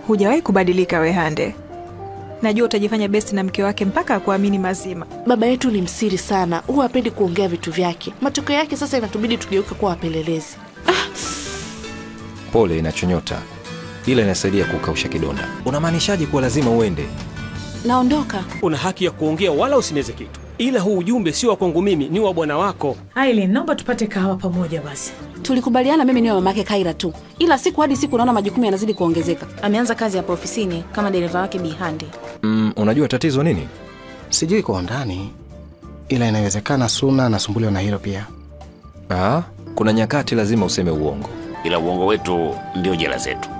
Hujawahi kubadilika Wehande. Najua utajifanya besti na mke wake mpaka akuamini mazima. Baba yetu ni msiri sana, huwa hapendi kuongea vitu vyake. Matokeo yake sasa inatubidi tugeuke kuwa wapelelezi. Pole inachonyota, ila inasaidia kukausha kidonda. Unamaanishaje kuwa lazima uende? Naondoka. Una haki ya kuongea wala usineze kitu, ila huu ujumbe sio wa kwangu mimi, ni wa bwana wako. Aileen, naomba tupate kahawa pamoja basi. Tulikubaliana mimi niwe mamake Kaira tu, ila siku hadi siku naona majukumu yanazidi kuongezeka. Ameanza kazi hapa ofisini kama dereva wake Bihandi. Mm, unajua tatizo nini? Sijui kwa undani, ila inawezekana Suna anasumbuliwa na hilo pia. Ah, kuna nyakati lazima useme uongo. ila uongo wetu ndio jela zetu.